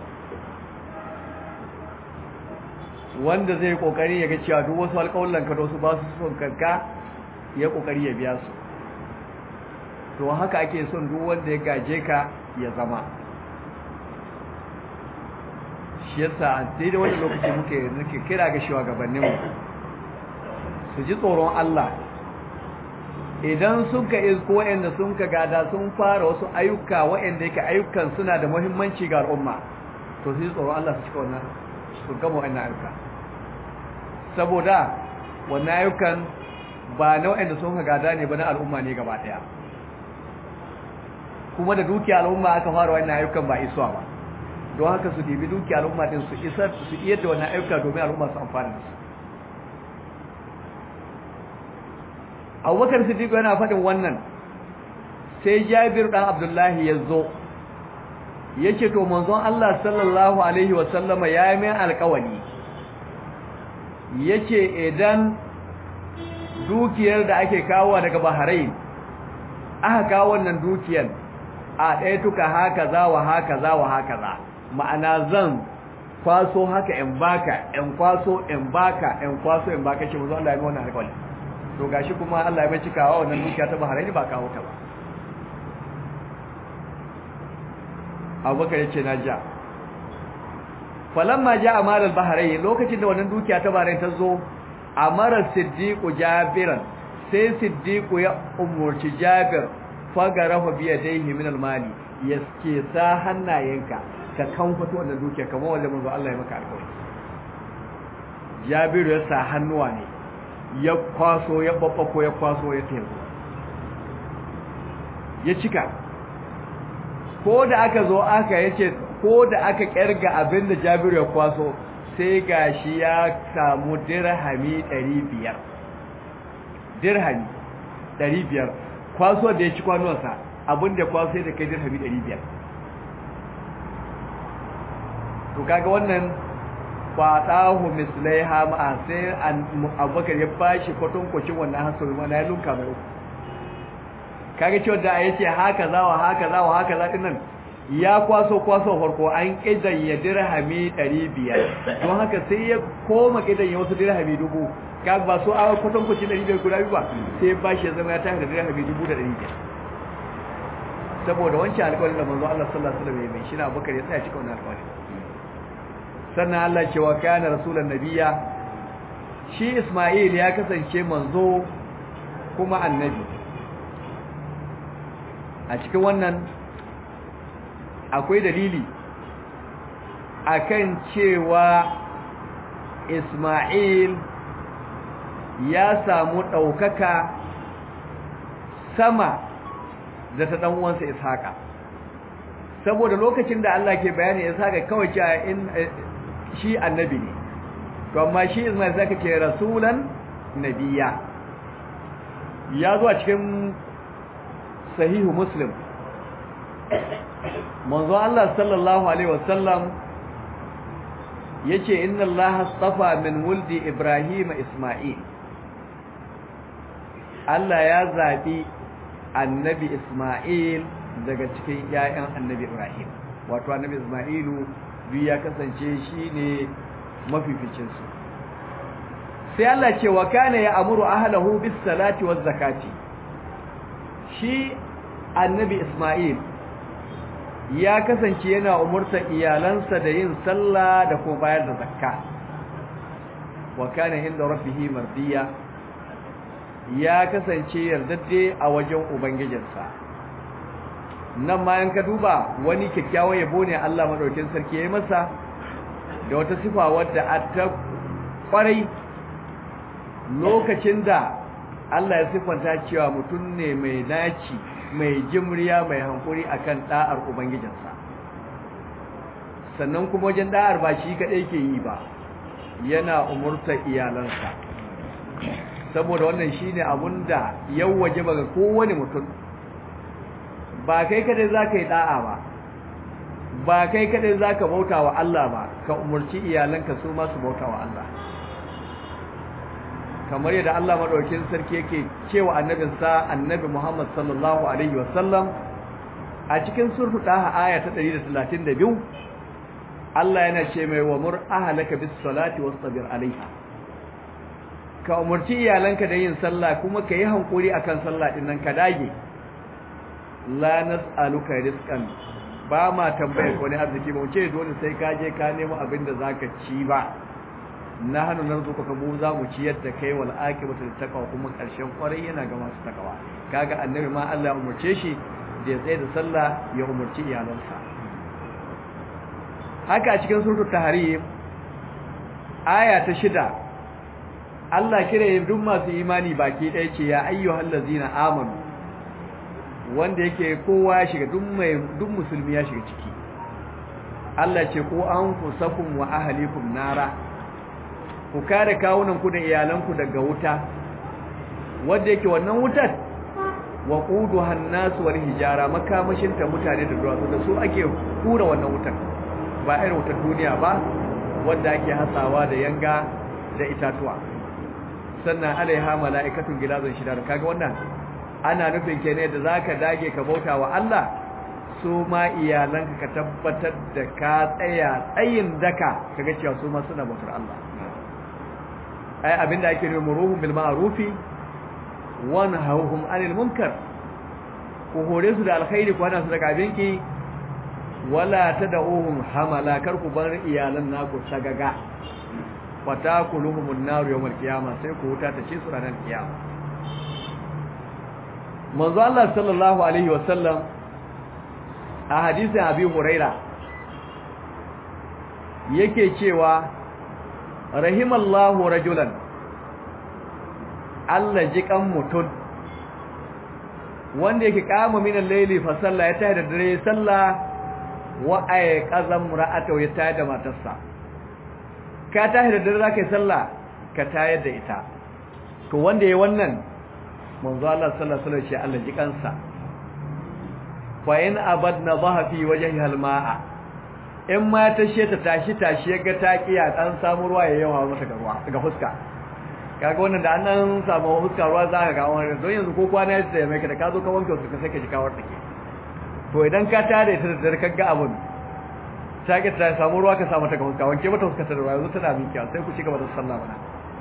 wanda zai kokari ya ga cewa duk wasu alƙawallan ka da wasu ba su son kanka ya kokari ya biya su to haka ake son duk wanda ya gaje ka ya zama shi yasa sai da wani lokaci muke nake kira ga shugabanninmu su ji tsoron Allah idan sun ka isko waɗanda sun ka gada sun fara wasu ayyuka waɗanda yake ayyukan suna da muhimmanci ga al'umma to su ji tsoron Allah su cika wannan su gama wannan ayyuka saboda wannan ayyukan ba na waɗanda sun ka gada ne ba na al'umma ne gaba ɗaya kuma da dukiya al'umma aka fara wannan ayyukan ba isuwa ba don haka su dibi dukiya al'umma din su isar su iya da wannan ayyuka domin al'umma su amfana da su abubakar siddiq yana faɗin wannan sai jabir ɗan abdullahi ya zo ya ce to manzon Allah sallallahu alaihi wasallama ya yi mai alkawali ya ce idan dukiyar da ake kawo daga bahrain aka kawo wannan dukiyar a ɗaya tuka haka za wa haka za wa haka za ma'ana zan kwaso haka in baka in kwaso in baka in kwaso in baka ce manzon Allah ya yi wannan alkawali to gashi kuma Allah ya bai cikawa wannan dukiya ta Bahrain ba kawo ta ba Abubakar yace na ja falamma ja amal al-Bahrain lokacin da wannan dukiya ta Bahrain ta zo amara Siddiq Jabiran sai Siddiq ya umurci Jabir fagarahu bi yadayhi min al-mali yaske sa hannayenka ka kan fito wannan dukiya kamar wanda manzo Allah ya maka alƙawari Jabiru ya sa hannuwa ne ya kwaso ya babbako ya kwaso ya teku ya cika ko da aka zo aka yace ko da aka kirga abin da Jabiru ya kwaso sai gashi ya samu dirhami 500 dirhami 500 kwaso da ya ci kwanuwansa abin da kwaso da kai dirhami 500 to kaga wannan fadahu mislaiha ma sai abubakar ya bashi kwatankwacin wannan hasabi mana ya lunka mai uku kaga cewa da ya ce haka za wa haka za wa haka za dinnan ya kwaso kwaso farko an kidan ya dirhami 500 don haka sai ya koma kidan ya wasu dirhami dubu kaga ba so a kwatankwacin 500 guda biyu ba sai ya bashi ya zama ya tafi da dirhami dubu da 500 saboda wancan alƙawarin da manzo Allah sallallahu alaihi wasallam ya mai shi na abubakar ya tsaya cikin wannan alƙawarin sannan Allah cewa kana rasulan nabiya shi Isma'il ya kasance manzo kuma annabi a cikin wannan akwai dalili akan cewa Isma'il ya samu ɗaukaka sama da ta ɗan uwansa Ishaqa saboda lokacin da Allah ke bayani Ishaqa kawai cewa in shi annabi ne to amma shi Ismail zaka ce rasulan nabiya ya zo a cikin sahihu muslim manzo Allah sallallahu alaihi wasallam yace inna Allah astafa min wuldi Ibrahim Isma'il Allah ya zabi annabi Isma'il daga cikin ƴaƴan annabi Ibrahim wato annabi Isma'ilu biyu ya kasance shi ne mafificinsu sai Allah ce wa kana ya amuru ahlahu bis salati waz zakati shi annabi Isma'il ya kasance yana umurta iyalansa da yin sallah da kuma bayar da zakka wa kana inda rabbihi mardiya ya kasance yardadde a wajen ubangijinsa nan ma in ka duba wani kyakkyawan yabo ne Allah madaukin sarki yayi masa da wata sifa wadda a ta kwarai lokacin da Allah ya sifanta cewa mutum ne mai naci mai jimriya mai hankuri akan da'ar ubangijinsa sannan kuma wajen da'ar ba shi kadai ke yi ba yana umurta iyalansa saboda wannan shine abun da yau waje ba ga kowane mutum ba kai kadai zaka yi da'a ba ba kai kadai zaka bauta wa Allah ba ka umurci iyalanka su ma su bauta wa Allah kamar yadda Allah madaukakin sarki yake cewa annabinsa annabi Muhammad sallallahu alaihi wasallam a cikin surtu daha aya ta 132 Allah yana ce mai wa mur ahlaka bis salati wastabir alaiha ka umurci iyalanka da yin sallah kuma ka yi hankuri akan sallah din nan ka dage la nas'aluka rizqan ba ma tambayar wani arziki ba mu ce dole sai ka je ka nemo abin da zaka ci ba na hannu nan zuka ka mu za mu ciyar da kai wal akibatu taqwa kuma karshen kwarai yana ga masu takawa kaga annabi ma Allah ya umurce shi da ya tsaye da sallah ya umurci iyalansa haka a cikin suratul tahrim aya ta shida Allah kire duk masu imani baki ɗaya ce ya ayyuhal ladzina amanu wanda yake kowa ya shiga duk mai duk musulmi ya shiga ciki Allah ce ko an fusakum wa ahlikum nara ku kare kawunan ku da iyalanku daga wuta wanda yake wannan wutar wa quduha an-nas wal hijara makamashin ta mutane da duwatsu da su ake kura wannan wutar ba irin wutar duniya ba wanda ake hasawa da yanga da itatuwa sannan alaiha mala'ikatun gilazun shidar kaga wannan ana nufin ke ne da zaka dage ka bauta wa Allah su ma iyalanka ka tabbatar da ka tsaya tsayin daka kaga cewa su ma suna bautar Allah ai abinda ake nufi muruhum bil ma'rufi wa nahawhum 'anil munkar ku hore su da alkhairi ku hana su daga abinki wala tad'uhum hamala kar ku bar iyalan naku sagaga fatakuluhumun nar yawmal qiyama sai ku huta ta ce su ranar kiyama manzo Allah sallallahu alaihi wasallam a hadisin Abi Huraira yake cewa rahimallahu rajulan Allah jikan mutun wanda yake kama min al-layli fa salla ya tayi da dare salla wa ay qazam ra'atu ya tayi da matarsa ka tayi da dare zaka yi salla ka tayar da ita to wanda yayi wannan manzo Allah sallallahu alaihi wasallam shi Allah jikansa fa in abadna dhahafi wajhi al-ma'a in ma ta she ta tashi tashi ga ta kiya dan samu ruwa ya yawa mata ga ruwa ga fuska kaga wannan da annan samu fuska ruwa za ka ga wannan don yanzu ko kwana ya tsaye mai ka da ka zo ka wanke su ka sake ji kawar take to idan ka tare ta da dare kaga abun ta ki ta samu ruwa ka samu ta ga fuska wanke mata fuska ta da ruwa yanzu tana mikiya sai ku ci gaba da sallah bana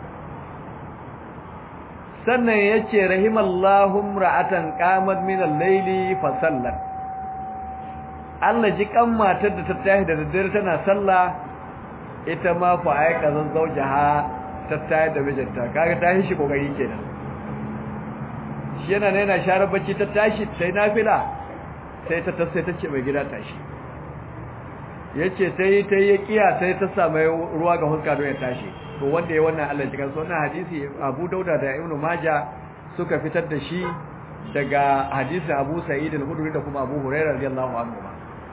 sannan yace rahimallahu ra'atan qamat min al-layli fa sallat Allah ji kan matar da ta tashi da daddare tana sallah ita ma fa aika zan zaujaha ta tashi da mijinta kaga tashi shi kokari kenan shi yana ne yana share bacci ta tashi sai nafila sai ta ta sai ta ce mai gida tashi yace tai tai ya kiya sai ta samu ruwa ga huska don ya tashi to wanda ya wannan Allah cikin sunan hadisi Abu Dauda da Ibn Majah suka fitar da shi daga hadisi Abu Sa'id al-Khudri da kuma Abu Hurairah radiyallahu anhu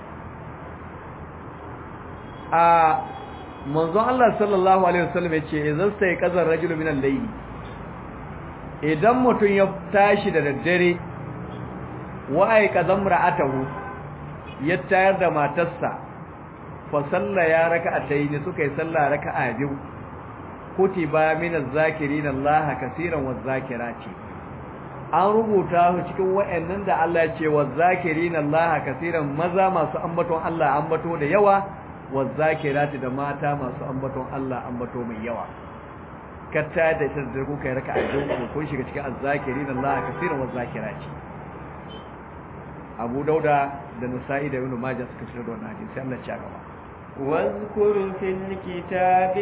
a manzon Allah sallallahu alaihi wasallam yace idan sai kazar rajulu min al-layl idan mutun ya tashi da daddare wa ay kazam ra'atahu ya tayar da matarsa fa salla ya raka'atayn suka yi sallah raka'a biyu kutiba min az-zakirin Allah kaseeran waz-zakirati an rubuta su cikin wayannan da Allah ya ce waz-zakirin Allah kaseeran maza masu ambaton Allah ambato da yawa wazzakirati da mata masu ambaton Allah ambato mai yawa katta da ita da kuka yi raka a jinku kun shiga cikin azzakirin Allah kaseeran wazzakirati Abu Dauda da nasa'i da ibn majah suka fitar da wannan hadisi sai Allah ya gaba واذكر في الكتاب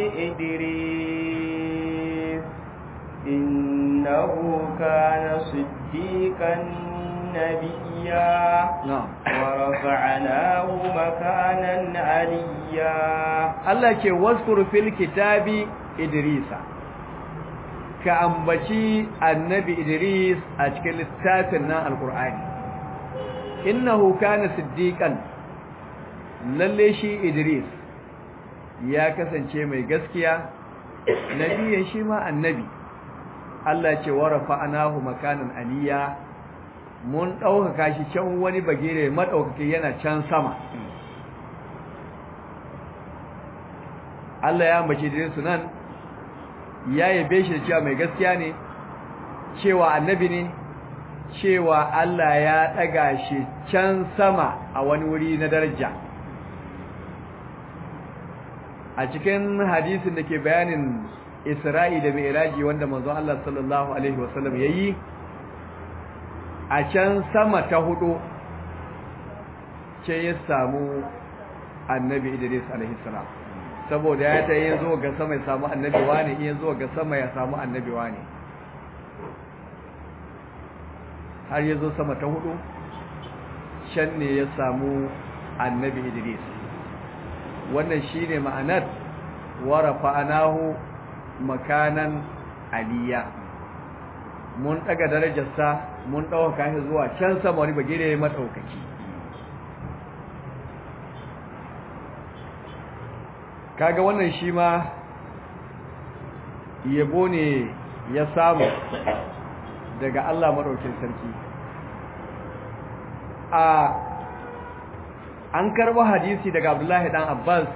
إدريس إنه كان صديقا نبيا na'am ورفعناه مكانا عليا Allah ce waskuru fil kitabi Idrisa ka ambaci annabi Idris a cikin littafin nan alkur'ani innahu kana siddiqan lalle shi Idris ya kasance mai gaskiya nabiyan shi ma annabi Allah ce wa rafa'nahu makanan aliya mun ɗaukaka shi can wani bagire madaukake yana can sama Allah ya ambace da su nan ya yabe shi da cewa mai gaskiya ne cewa annabi ne cewa Allah ya daga shi can sama a wani wuri na daraja a cikin hadisin da ke bayanin Isra'i da Mi'raji wanda manzon Allah sallallahu alaihi wasallam yayi a can sama ta hudu ce ya samu annabi Idris alaihi salam saboda ya ta yin zo ga sama ya samu annabi wane in zo ga sama ya samu annabi wane har ya zo sama ta hudu can ne ya samu annabi idris wannan shine ma'anar warafa anahu makanan aliya mun daga darajarsa mun ɗauka shi zuwa can sama wani bagire maɗaukaki kaga wannan shi ma yabo ne ya samu daga Allah maɗaukin sarki a an karɓo hadisi daga Abdullahi dan Abbas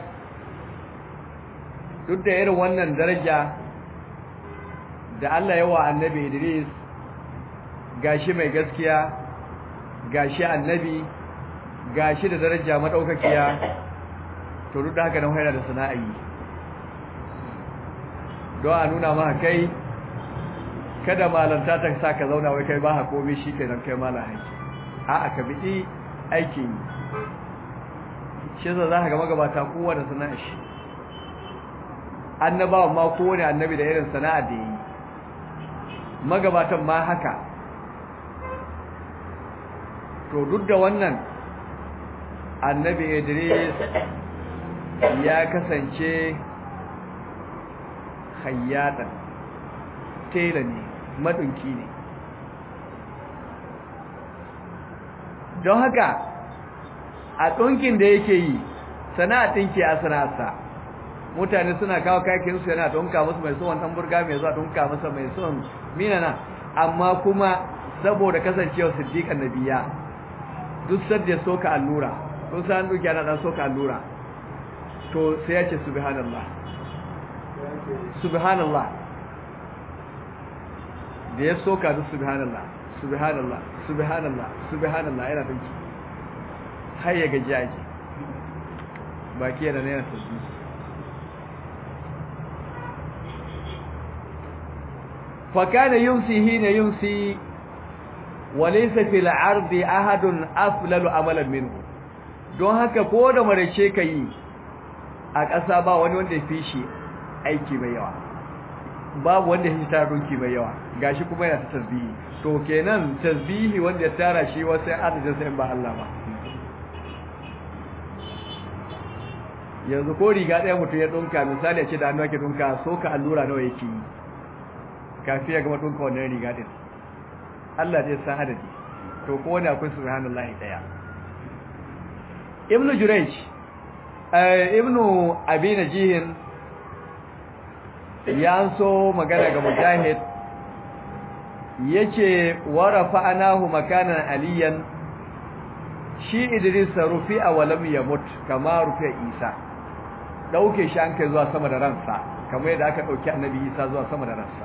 duk da irin wannan daraja da Allah yawa annabi Idris gashi mai gaskiya gashi annabi gashi da daraja madaukakiya to duk da haka nan yana da sana'i don a nuna maka kai kada malanta ta sa ka zauna wai kai ba ha komai shi kenan kai malam haiki a'a ka bi aikin yi shi yasa za ka ga magabata kowa da sana'a shi annabawa ma kowane annabi da irin sana'a da yi magabatan ma haka to duk da wannan annabi Idris ya kasance hayyatan tela ne madunki ne don haka a ɗunkin da yake yi sana'a ɗinki a sana'arsa mutane suna kawo kayakinsu yana ɗunka musu mai son ɗan burga mai zuwa ɗunka masa mai son minana amma kuma saboda kasancewa siddiƙan nabiya duk sadda soka allura kun san duki ana dan soka allura to sai ya ce subhanallah subhanallah da ya soka duk subhanallah subhanallah subhanallah subhanallah yana dinki har ya gaji ake baki yana yana tasbih fa kana yumsi hina yumsi وليس في العرض أحد أفلل عملا منه don haka ko da marace ka yi a ƙasa ba wani wanda ya fi shi aiki mai yawa babu wanda ya fi tara doki mai yawa gashi kuma yana ta tasbihi to kenan tasbihi wanda ya tara shi wasu adadin sa in ba Allah ba yanzu ko riga ɗaya mutum ya ɗunka misali ya ce da hannu ake ɗunka so ka allura nawa yake yi kafin ya gama ɗunka wannan riga ɗin Allah zai san adadi to ko wani akwai subhanallahi daya ibnu jurayj eh ibnu abi najihin ya so magana ga mujahid yace warafa anahu makanan aliyan shi idris rufi'a wa lam yamut kama rufi'a isa dauke shi an kai zuwa sama da ransa kamar yadda aka dauki annabi isa zuwa sama da ransa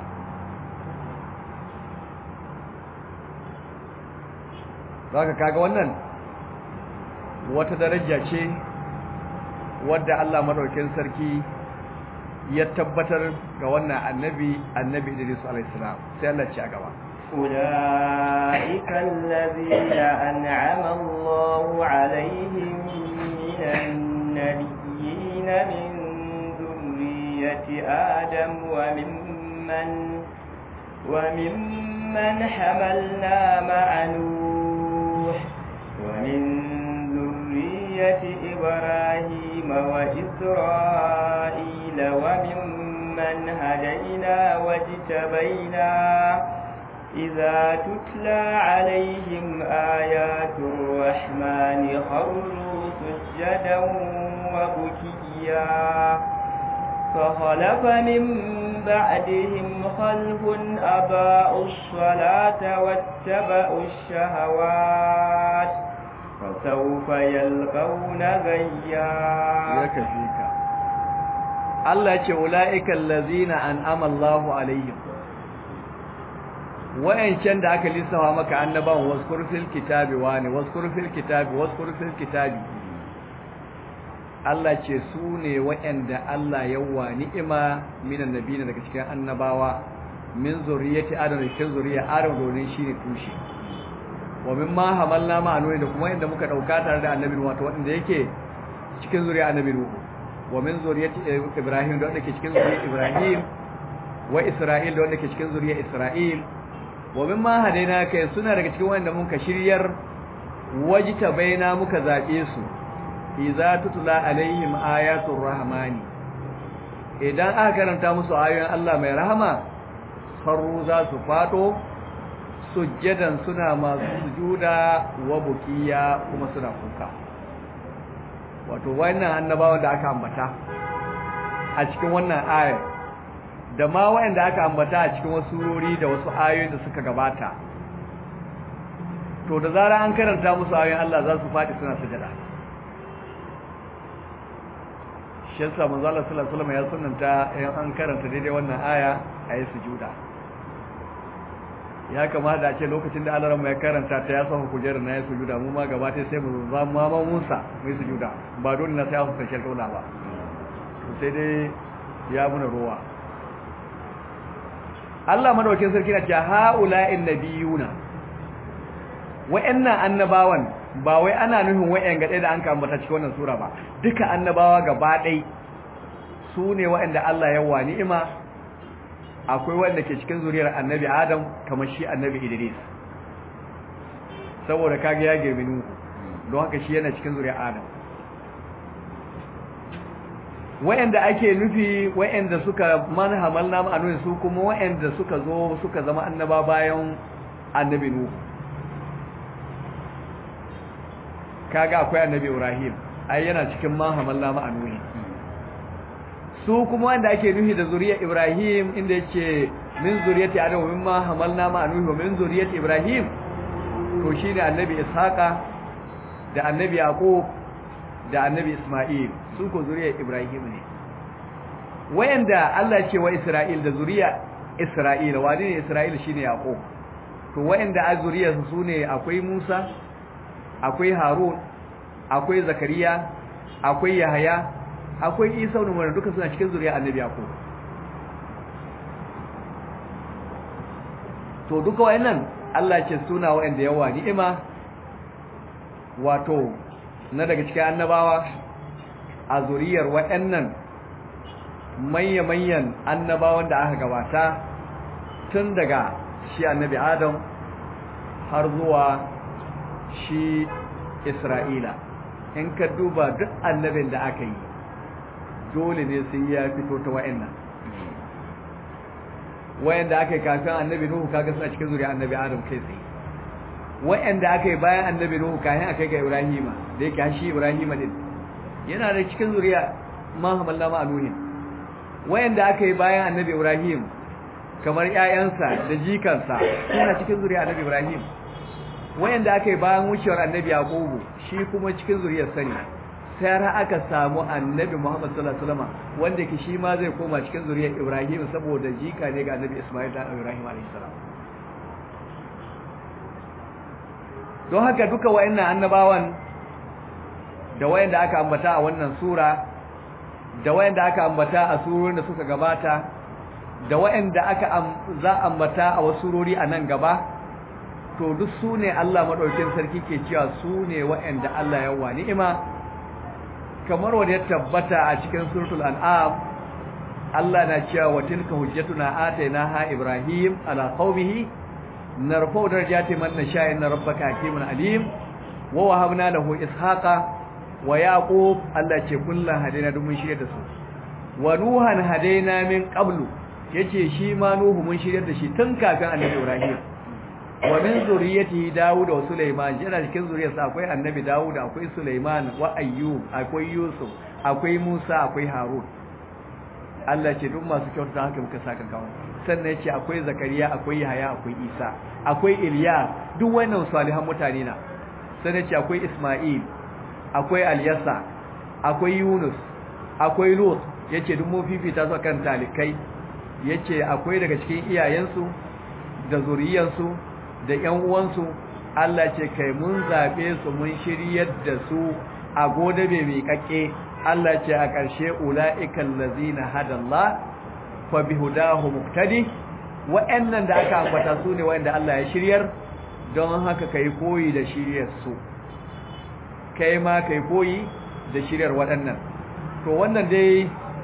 zaka kaga wannan wata daraja ce wadda Allah madaukakin sarki ya tabbatar ga wannan annabi annabi Idris alayhi salam sai Allah ci a gaba أولئك الذين أنعم الله عليهم من النبيين من ذرية آدم وممن وممن حملنا مع نوح ومن ذرية إبراهيم وإسرائيل وممن هدينا واجتبينا إذا تتلى عليهم آيات الرحمن خروا سجدا وبكيا فخلف من بعدهم خلف أباءوا الصلاة واتبعوا الشهوات فسوف يلقون غيا يكفيك الله يقول أولئك الذين أنعم الله عليهم wa'ancan da aka lissafa maka annaban waskur fil kitabi wani waskur fil kitabi waskur fil kitabi Allah ce su ne wa'anda Allah yawa ni'ima minan nabiyina daga cikin annabawa min zuriyati adam da cikin zuriya adam domin shine tushe wa mimma hamalna ma anuri da kuma inda muka dauka tare da annabi wato wanda yake cikin zuriya annabi nuhu wa min zuriyati ibrahim da wanda ke cikin zuriya ibrahim wa isra'il da wanda ke cikin zuriya isra'il wa mimma hadaina kai suna daga cikin wanda muka shiryar wajita baina muka zabe su idza tutla alaihim ayatul rahmani idan aka karanta musu ayoyin Allah mai rahama faru za su fado sujjadan suna masu sujuda wa bukiya kuma suna kuka wato wannan annabawan da aka ambata a cikin wannan ayar da ma wayanda aka ambata a cikin wasu surori da wasu ayoyi da suka gabata to da zarar an karanta musu ayoyin Allah za su faɗi suna sujada shi yasa manzo Allah sallallahu alaihi wasallam ya sunnanta in an karanta daidai wannan aya ayi sujuda ya kamata a ce lokacin da Allah ya karanta ta ya saka kujerar na ya sujuda mu ma gaba ta sai mu zama ma Musa mu sujuda ba dole na sai aka karshen kaula ba sai dai ya muna ruwa Allah madaukakin sarki na cewa haula'in nabiyuna wa'annan annabawan ba wai ana nufin wa'yan gade da an ka ambata cikin wannan sura ba duka annabawa gaba ɗai su ne wa'anda Allah ya wa ni'ima akwai wanda ke cikin zuriyar annabi Adam kamar shi annabi Idris saboda kage ya girmi Nuhu don haka shi yana cikin zuriyar Adam wa'anda ake nufi wa'anda suka manhamal na ma'anunin su kuma wa'anda suka zo suka zama annaba bayan annabi Nuhu kaga akwai annabi Ibrahim ai yana cikin manhamal na ma'anunin su kuma wanda ake nufi da zuriyar Ibrahim inda yake min zuriyati Adam min ma hamalna ma anuhi wa min zuriyati Ibrahim to shine annabi Ishaqa da annabi Yaqub da annabi Isma'il su ko zuriyar Ibrahim ne wayanda Allah ce wa Isra'il da zuriya Isra'ila wani ne Isra'il shine Yaqub to wayanda a zuriyar su sune akwai Musa akwai Harun akwai Zakariya akwai Yahaya akwai isa wani wanda duka suna cikin zuriya annabi yaqub to duka wayannan Allah ce suna wayanda yawa ni'ima wato na daga cikin annabawa a zuriyar wayannan manya-manyan annabawan da aka gabata tun daga shi annabi adam har zuwa shi isra'ila in ka duba duk annabin da aka yi dole ne sai ya fito ta wa'annan wa'anda aka yi kafin annabi nuhu kaga suna cikin zuriya annabi adam kai tsaye wa'anda aka yi bayan annabi nuhu kafin aka yi ga ibrahima da yake shi ibrahima din yana da cikin zuriya ma hamalla ma anuhin wa'anda aka yi bayan annabi ibrahim kamar ƴaƴansa da jikansa suna cikin zuriya annabi ibrahim wa'anda aka yi bayan wucewar annabi yaqubu shi kuma cikin zuriyar sani sai har aka samu annabi Muhammad sallallahu alaihi wasallam wanda ke shi ma zai koma cikin zuriyar Ibrahim saboda jika ne ga annabi Isma'il da Ibrahim alaihi salam don haka duka wayannan annabawan da wayanda aka ambata a wannan sura da wayanda aka ambata a surorin da suka gabata da waɗanda aka za ambata a wasu surori a nan gaba to duk su ne Allah maɗaukin sarki ke cewa su ne waɗanda Allah ya wa ni'ima kamar wanda ya tabbata a cikin suratul an'am Allah na cewa wa tilka hujjatuna atainaha ibrahim ala qaumihi narfa'u darajati man nasha inna rabbaka hakimun alim wa wahabna lahu ishaqa wa yaqub Allah ce kullan hadaina duk mun shirye da su wa nuhan hadaina min qablu yace shi ma nuhu mun shirye da shi tun kafin annabi ibrahim wa min zuriyati daud wa sulaiman yana cikin zuriyarsa akwai annabi daud akwai sulaiman wa ayyub akwai yusuf akwai musa akwai harun Allah ce duk masu kyauta haka muka saka kawo sannan yace akwai zakariya akwai yahaya akwai isa akwai iliya duk wannan salihan mutane na sannan yace akwai isma'il akwai alyasa akwai yunus akwai lut yace duk mun fifita su kan talikai yace akwai daga cikin iyayensu da zuriyansu da ƴan uwansu Allah ce kai mun zabe su mun shiryar da su a godabe mai kakke Allah ce a ƙarshe ula'ikal ladzina hadallah fa bihudahu muqtadi wa'annan da aka ambata su ne wa'anda Allah ya shiryar don haka kai koyi da shiryar su kai ma kai koyi da shiryar waɗannan to wannan dai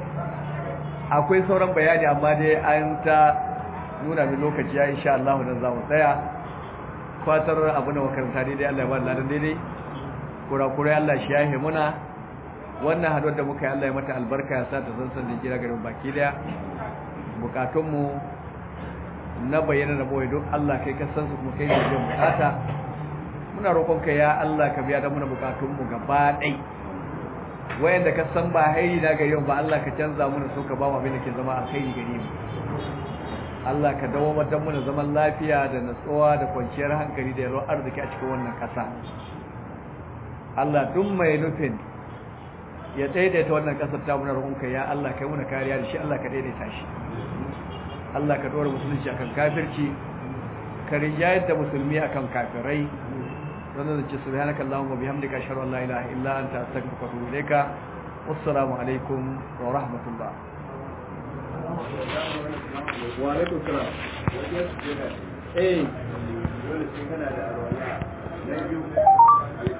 akwai sauran bayani amma dai an ta nuna min lokaci ya insha Allah dan zamu tsaya fatar abu na makaranta dai Allah ya ba ladan daidai kura-kura Allah shi yahe muna wannan haduwar da muka yi Allah ya mata albarka ya sa ta san san da kira garin baki daya bukatunmu na bayyana da boye duk Allah kai ka san su kuma kai ne da bukata muna roƙon ka ya Allah ka biya da muna bukatunmu gaba ɗai wayanda ka san ba hairi na gari ba Allah ka canza muna so ka ba mu abin da ke zama alkhairi gari mu Allah ka dawo da muna zaman lafiya da natsuwa da kwanciyar hankali da yalwar arziki a cikin wannan ƙasa Allah duk mai nufin ya daidaita wannan kasar ta muna roƙonka ya Allah kai muna kariya da shi Allah ka daidaita shi Allah ka dora musulunci akan kafirci ka rinjayar da musulmi akan kafirai wannan da ce subhanaka allahumma bihamdika ashhadu an la ilaha illa anta astaghfiruka wa atubu ilayka wassalamu alaikum wa rahmatullah wa alaikum salam eh dole sai kana da alwala na biyu